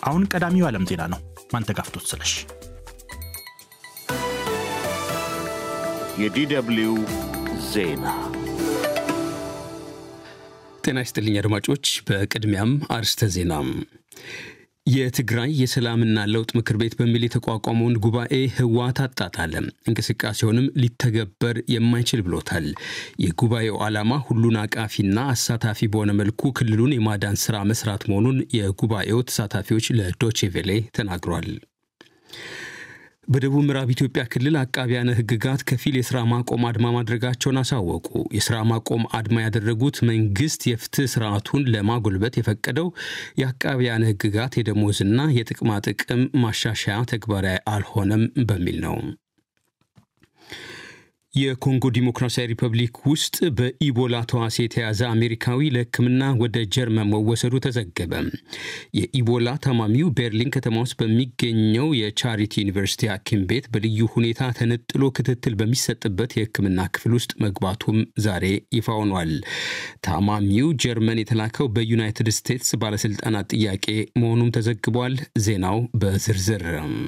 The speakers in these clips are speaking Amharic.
አሁን ቀዳሚው ዓለም ዜና ነው። ማንተጋፍቶት ስለሽ የዲደብሊው ዜና ጤና ይስጥልኝ አድማጮች። በቅድሚያም አርስተ ዜና የትግራይ የሰላምና ለውጥ ምክር ቤት በሚል የተቋቋመውን ጉባኤ ህወሓት አጣጣለ፣ እንቅስቃሴውንም ሊተገበር የማይችል ብሎታል። የጉባኤው ዓላማ ሁሉን አቃፊና አሳታፊ በሆነ መልኩ ክልሉን የማዳን ስራ መስራት መሆኑን የጉባኤው ተሳታፊዎች ለዶቼቬሌ ተናግሯል። በደቡብ ምዕራብ ኢትዮጵያ ክልል አቃቢያነ ህግጋት ከፊል የስራ ማቆም አድማ ማድረጋቸውን አሳወቁ። የስራ ማቆም አድማ ያደረጉት መንግስት የፍትህ ስርዓቱን ለማጎልበት የፈቀደው የአቃቢያነ ህግጋት የደሞዝና የጥቅማ ጥቅም ማሻሻያ ተግባራዊ አልሆነም በሚል ነው። የኮንጎ ዲሞክራሲያዊ ሪፐብሊክ ውስጥ በኢቦላ ተዋሲ የተያዘ አሜሪካዊ ለሕክምና ወደ ጀርመን መወሰዱ ተዘገበ። የኢቦላ ታማሚው ቤርሊን ከተማ ውስጥ በሚገኘው የቻሪቲ ዩኒቨርሲቲ ሐኪም ቤት በልዩ ሁኔታ ተነጥሎ ክትትል በሚሰጥበት የሕክምና ክፍል ውስጥ መግባቱም ዛሬ ይፋ ሆኗል። ታማሚው ጀርመን የተላከው በዩናይትድ ስቴትስ ባለስልጣናት ጥያቄ መሆኑም ተዘግቧል። ዜናው በዝርዝር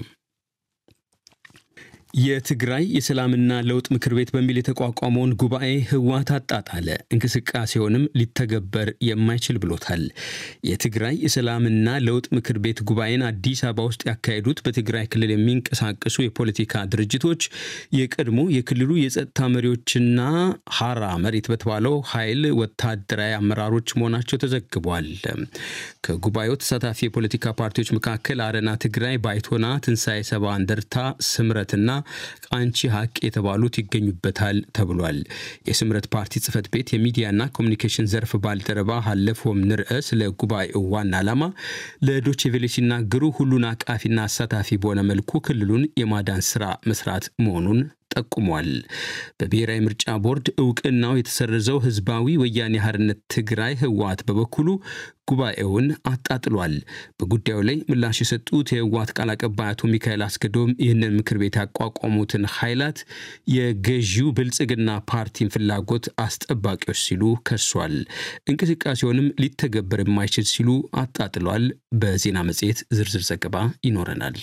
የትግራይ የሰላምና ለውጥ ምክር ቤት በሚል የተቋቋመውን ጉባኤ ህወሓት አጣጣለ፣ እንቅስቃሴውንም ሊተገበር የማይችል ብሎታል። የትግራይ የሰላምና ለውጥ ምክር ቤት ጉባኤን አዲስ አበባ ውስጥ ያካሄዱት በትግራይ ክልል የሚንቀሳቀሱ የፖለቲካ ድርጅቶች የቀድሞ የክልሉ የጸጥታ መሪዎችና ሀራ መሬት በተባለው ኃይል ወታደራዊ አመራሮች መሆናቸው ተዘግቧል። ከጉባኤው ተሳታፊ የፖለቲካ ፓርቲዎች መካከል አረና ትግራይ፣ ባይቶና፣ ትንሣኤ ሰባ እንደርታ፣ ስምረትና ቃንቺ ሀቅ የተባሉት ይገኙበታል ተብሏል። የስምረት ፓርቲ ጽህፈት ቤት የሚዲያና ኮሚኒኬሽን ዘርፍ ባልደረባ ሀለፎም ንርአ ስለ ጉባኤው ዋና ዓላማ ለዶቼቬሌ ሲናገሩ ሁሉን አቃፊና አሳታፊ በሆነ መልኩ ክልሉን የማዳን ስራ መስራት መሆኑን ጠቁሟል። በብሔራዊ ምርጫ ቦርድ እውቅናው የተሰረዘው ህዝባዊ ወያኔ ሓርነት ትግራይ ህወሓት በበኩሉ ጉባኤውን አጣጥሏል። በጉዳዩ ላይ ምላሽ የሰጡት የህወሓት ቃል አቀባይ አቶ ሚካኤል አስገዶም ይህንን ምክር ቤት ያቋቋሙትን ኃይላት የገዢው ብልጽግና ፓርቲን ፍላጎት አስጠባቂዎች ሲሉ ከሷል። እንቅስቃሴውንም ሊተገበር የማይችል ሲሉ አጣጥሏል። በዜና መጽሔት ዝርዝር ዘገባ ይኖረናል።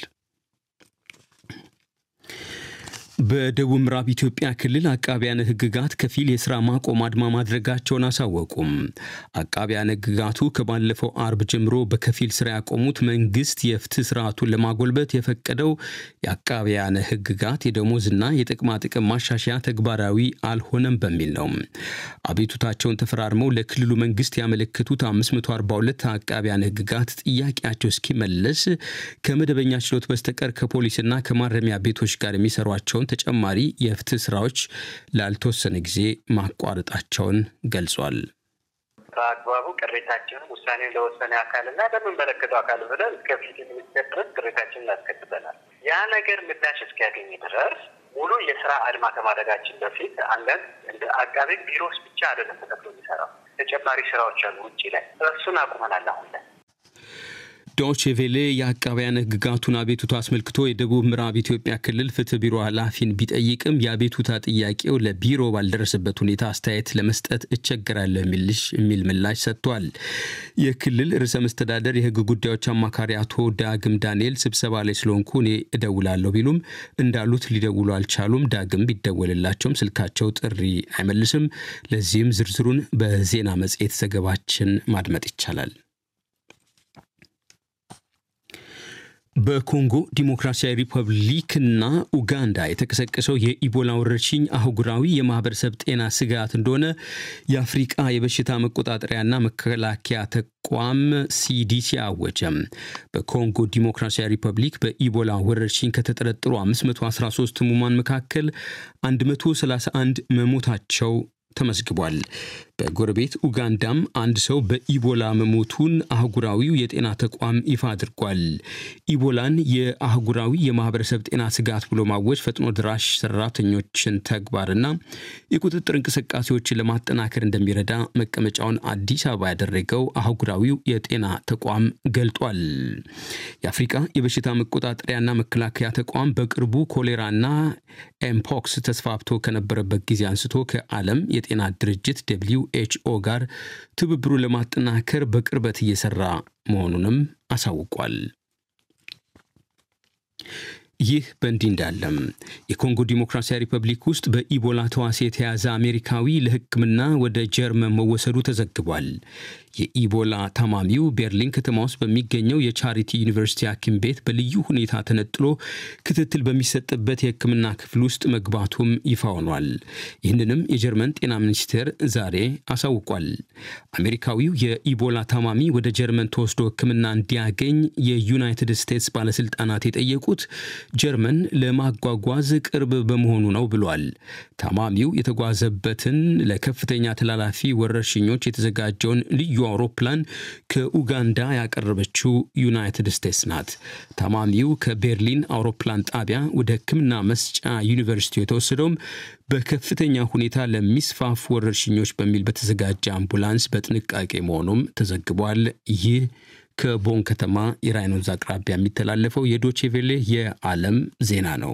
በደቡብ ምዕራብ ኢትዮጵያ ክልል አቃቢያነ ህግጋት ከፊል የስራ ማቆም አድማ ማድረጋቸውን አሳወቁም። አቃቢያነ ህግጋቱ ከባለፈው አርብ ጀምሮ በከፊል ስራ ያቆሙት መንግስት የፍትህ ስርዓቱን ለማጎልበት የፈቀደው የአቃቢያነ ህግጋት የደሞዝና የጥቅማ ጥቅም ማሻሻያ ተግባራዊ አልሆነም በሚል ነው። አቤቱታቸውን ተፈራርመው ለክልሉ መንግስት ያመለከቱት 542 አቃቢያነ ህግጋት ጥያቄያቸው እስኪመለስ ከመደበኛ ችሎት በስተቀር ከፖሊስና ከማረሚያ ቤቶች ጋር የሚሰሯቸውን ተጨማሪ የፍትህ ስራዎች ላልተወሰነ ጊዜ ማቋረጣቸውን ገልጿል። በአግባቡ ቅሬታችንን ውሳኔ ለወሰነ አካልና ለምንመለከተው አካል ብለን እስከ ፍትህ ሚኒስቴር ድረስ ቅሬታችንን እናስከትበናል። ያ ነገር ምላሽ እስኪያገኝ ድረስ ሙሉ የስራ አድማ ከማድረጋችን በፊት አንዳንድ እንደ አቃቤ ቢሮስ ብቻ አይደለም ተከፍሎ የሚሰራው ተጨማሪ ስራዎች አሉ ውጭ ላይ እሱን አቁመናል አሁን ላይ ዶቼ ቬሌ የአቃቢያን ህግጋቱን አቤቱታ አስመልክቶ የደቡብ ምዕራብ ኢትዮጵያ ክልል ፍትህ ቢሮ ኃላፊን ቢጠይቅም የአቤቱታ ጥያቄው ለቢሮ ባልደረሰበት ሁኔታ አስተያየት ለመስጠት እቸገራለሁ የሚል ምላሽ ሰጥቷል። የክልል ርዕሰ መስተዳደር የህግ ጉዳዮች አማካሪ አቶ ዳግም ዳንኤል ስብሰባ ላይ ስለሆንኩ እኔ እደውላለሁ ቢሉም እንዳሉት ሊደውሉ አልቻሉም። ዳግም ቢደወልላቸውም ስልካቸው ጥሪ አይመልስም። ለዚህም ዝርዝሩን በዜና መጽሔት ዘገባችን ማድመጥ ይቻላል። በኮንጎ ዲሞክራሲያዊ ሪፐብሊክና ኡጋንዳ የተቀሰቀሰው የኢቦላ ወረርሽኝ አህጉራዊ የማህበረሰብ ጤና ስጋት እንደሆነ የአፍሪቃ የበሽታ መቆጣጠሪያና መከላከያ ተቋም ሲዲሲ አወጀም። በኮንጎ ዲሞክራሲያዊ ሪፐብሊክ በኢቦላ ወረርሽኝ ከተጠረጠሩ 513 ህሙማን መካከል 131 መሞታቸው ተመዝግቧል። በጎረቤት ኡጋንዳም አንድ ሰው በኢቦላ መሞቱን አህጉራዊው የጤና ተቋም ይፋ አድርጓል። ኢቦላን የአህጉራዊ የማህበረሰብ ጤና ስጋት ብሎ ማወጅ ፈጥኖ ድራሽ ሰራተኞችን ተግባርና የቁጥጥር እንቅስቃሴዎችን ለማጠናከር እንደሚረዳ መቀመጫውን አዲስ አበባ ያደረገው አህጉራዊው የጤና ተቋም ገልጧል። የአፍሪቃ የበሽታ መቆጣጠሪያና መከላከያ ተቋም በቅርቡ ኮሌራና ኤምፖክስ ተስፋፍቶ ከነበረበት ጊዜ አንስቶ ከዓለም የጤና ድርጅት ደብሊው ኤችኦ ጋር ትብብሩን ለማጠናከር በቅርበት እየሰራ መሆኑንም አሳውቋል። ይህ በእንዲህ እንዳለም የኮንጎ ዲሞክራሲያዊ ሪፐብሊክ ውስጥ በኢቦላ ተዋሲ የተያዘ አሜሪካዊ ለሕክምና ወደ ጀርመን መወሰዱ ተዘግቧል። የኢቦላ ታማሚው ቤርሊን ከተማ ውስጥ በሚገኘው የቻሪቲ ዩኒቨርሲቲ ሐኪም ቤት በልዩ ሁኔታ ተነጥሎ ክትትል በሚሰጥበት የሕክምና ክፍል ውስጥ መግባቱም ይፋ ሆኗል። ይህንንም የጀርመን ጤና ሚኒስቴር ዛሬ አሳውቋል። አሜሪካዊው የኢቦላ ታማሚ ወደ ጀርመን ተወስዶ ሕክምና እንዲያገኝ የዩናይትድ ስቴትስ ባለስልጣናት የጠየቁት ጀርመን ለማጓጓዝ ቅርብ በመሆኑ ነው ብሏል። ታማሚው የተጓዘበትን ለከፍተኛ ተላላፊ ወረርሽኞች የተዘጋጀውን ልዩ አውሮፕላን ከኡጋንዳ ያቀረበችው ዩናይትድ ስቴትስ ናት። ታማሚው ከቤርሊን አውሮፕላን ጣቢያ ወደ ሕክምና መስጫ ዩኒቨርሲቲው የተወሰደውም በከፍተኛ ሁኔታ ለሚስፋፉ ወረርሽኞች በሚል በተዘጋጀ አምቡላንስ በጥንቃቄ መሆኑም ተዘግቧል። ይህ ከቦን ከተማ የራይን ወንዝ አቅራቢያ የሚተላለፈው የዶቼቬሌ የዓለም ዜና ነው።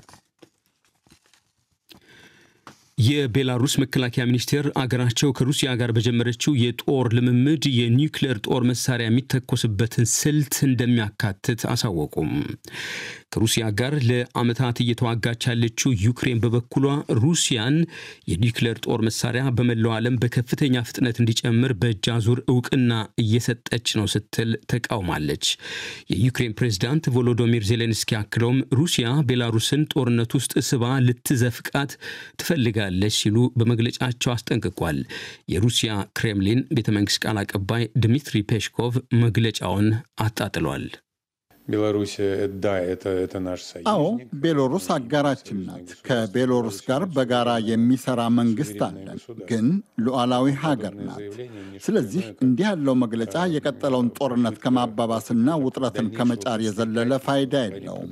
የቤላሩስ መከላከያ ሚኒስቴር አገራቸው ከሩሲያ ጋር በጀመረችው የጦር ልምምድ የኒውክሌር ጦር መሳሪያ የሚተኮስበትን ስልት እንደሚያካትት አሳወቁም። ከሩሲያ ጋር ለዓመታት እየተዋጋች ያለችው ዩክሬን በበኩሏ ሩሲያን የኒውክሌር ጦር መሳሪያ በመላው ዓለም በከፍተኛ ፍጥነት እንዲጨምር በእጅ አዙር እውቅና እየሰጠች ነው ስትል ተቃውማለች። የዩክሬን ፕሬዝዳንት ቮሎዶሚር ዜሌንስኪ አክለውም ሩሲያ ቤላሩስን ጦርነት ውስጥ ስባ ልትዘፍቃት ትፈልጋለች ሲሉ በመግለጫቸው አስጠንቅቋል። የሩሲያ ክሬምሊን ቤተ መንግስት ቃል አቀባይ ድሚትሪ ፔሽኮቭ መግለጫውን አጣጥሏል። አዎ ቤሎሩስ አጋራችን ናት። ከቤሎሩስ ጋር በጋራ የሚሰራ መንግስት አለን፣ ግን ሉዓላዊ ሀገር ናት። ስለዚህ እንዲህ ያለው መግለጫ የቀጠለውን ጦርነት ከማባባስና ውጥረትን ከመጫር የዘለለ ፋይዳ የለውም።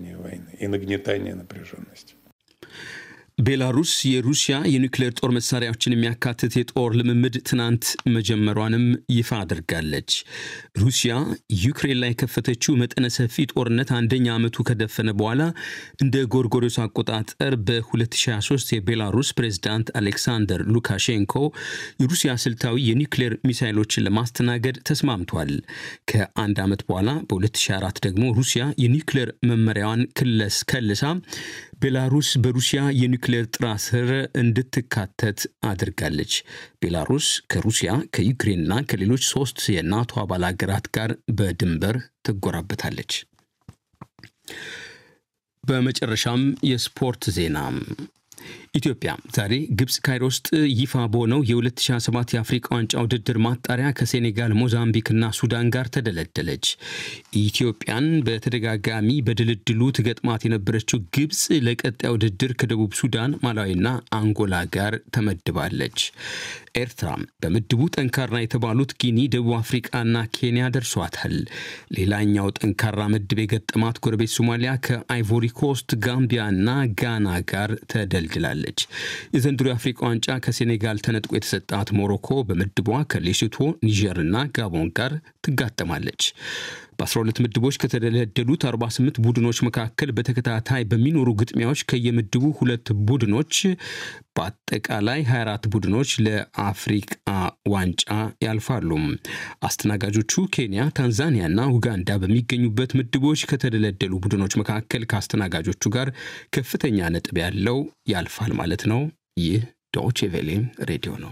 ቤላሩስ የሩሲያ የኒውክሌር ጦር መሳሪያዎችን የሚያካትት የጦር ልምምድ ትናንት መጀመሯንም ይፋ አድርጋለች። ሩሲያ ዩክሬን ላይ የከፈተችው መጠነ ሰፊ ጦርነት አንደኛ ዓመቱ ከደፈነ በኋላ እንደ ጎርጎሪዮስ አቆጣጠር በ2023 የቤላሩስ ፕሬዝዳንት አሌክሳንደር ሉካሼንኮ የሩሲያ ስልታዊ የኒውክሌር ሚሳይሎችን ለማስተናገድ ተስማምቷል። ከአንድ ዓመት በኋላ በ2004 ደግሞ ሩሲያ የኒውክሌር መመሪያዋን ክለስ ከልሳ ቤላሩስ በሩሲያ የኒውክሌር ጥራ ስር እንድትካተት አድርጋለች። ቤላሩስ ከሩሲያ ከዩክሬንና ከሌሎች ሶስት የናቶ አባል ሀገራት ጋር በድንበር ትጎራበታለች። በመጨረሻም የስፖርት ዜና ኢትዮጵያ ዛሬ ግብፅ ካይሮ ውስጥ ይፋ በሆነው የ2027 የአፍሪቃ ዋንጫ ውድድር ማጣሪያ ከሴኔጋል፣ ሞዛምቢክና ሱዳን ጋር ተደለደለች። ኢትዮጵያን በተደጋጋሚ በድልድሉ ትገጥማት የነበረችው ግብፅ ለቀጣይ ውድድር ከደቡብ ሱዳን፣ ማላዊና አንጎላ ጋር ተመድባለች። ኤርትራ በምድቡ ጠንካራ የተባሉት ጊኒ፣ ደቡብ አፍሪቃና ኬንያ ደርሷታል። ሌላኛው ጠንካራ ምድብ የገጠማት ጎረቤት ሶማሊያ ከአይቮሪ ኮስት፣ ጋምቢያና ጋና ጋር ተደልድላለች። የዘንድሮ የአፍሪቃ ዋንጫ ከሴኔጋል ተነጥቆ የተሰጣት ሞሮኮ በምድቧ ከሌሶቶ፣ ኒጀርና ጋቦን ጋር ትጋጠማለች። በ12 ምድቦች ከተደለደሉት 48 ቡድኖች መካከል በተከታታይ በሚኖሩ ግጥሚያዎች ከየምድቡ ሁለት ቡድኖች በአጠቃላይ 24 ቡድኖች ለአፍሪቃ ዋንጫ ያልፋሉ። አስተናጋጆቹ ኬንያ፣ ታንዛኒያና ኡጋንዳ በሚገኙበት ምድቦች ከተደለደሉ ቡድኖች መካከል ከአስተናጋጆቹ ጋር ከፍተኛ ነጥብ ያለው ያልፋል ማለት ነው። ይህ ዶቼ ቬሌ ሬዲዮ ነው።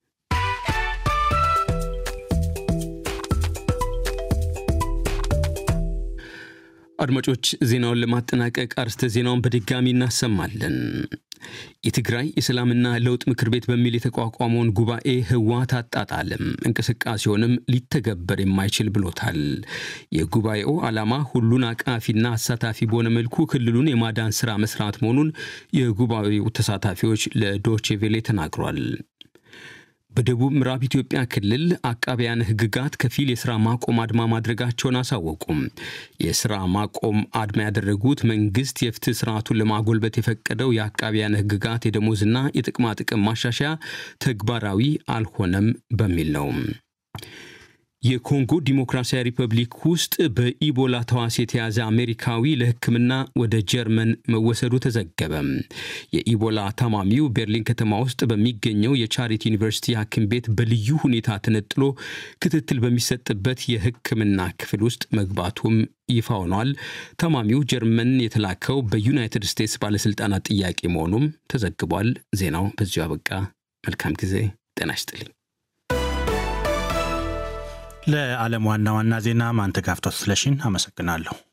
አድማጮች ዜናውን ለማጠናቀቅ አርስተ ዜናውን በድጋሚ እናሰማለን። የትግራይ የሰላምና ለውጥ ምክር ቤት በሚል የተቋቋመውን ጉባኤ ህወሓት አጣጣለም፣ እንቅስቃሴውንም ሊተገበር የማይችል ብሎታል። የጉባኤው ዓላማ ሁሉን አቃፊና አሳታፊ በሆነ መልኩ ክልሉን የማዳን ስራ መስራት መሆኑን የጉባኤው ተሳታፊዎች ለዶቼቬሌ ተናግሯል። በደቡብ ምዕራብ ኢትዮጵያ ክልል አቃቢያን ህግጋት ከፊል የስራ ማቆም አድማ ማድረጋቸውን አሳወቁም። የስራ ማቆም አድማ ያደረጉት መንግስት የፍትህ ስርዓቱን ለማጎልበት የፈቀደው የአቃቢያን ህግጋት የደሞዝና የጥቅማ ጥቅም ማሻሻያ ተግባራዊ አልሆነም በሚል ነው። የኮንጎ ዲሞክራሲያዊ ሪፐብሊክ ውስጥ በኢቦላ ተዋሲ የተያዘ አሜሪካዊ ለሕክምና ወደ ጀርመን መወሰዱ ተዘገበ። የኢቦላ ታማሚው ቤርሊን ከተማ ውስጥ በሚገኘው የቻሪቲ ዩኒቨርሲቲ ሐኪም ቤት በልዩ ሁኔታ ተነጥሎ ክትትል በሚሰጥበት የሕክምና ክፍል ውስጥ መግባቱም ይፋ ሆኗል። ታማሚው ጀርመን የተላከው በዩናይትድ ስቴትስ ባለሥልጣናት ጥያቄ መሆኑም ተዘግቧል። ዜናው በዚሁ አበቃ። መልካም ጊዜ። ጤና ይስጥልኝ። ለዓለም ዋና ዋና ዜና ማንተጋፍቶት ስለሽን አመሰግናለሁ።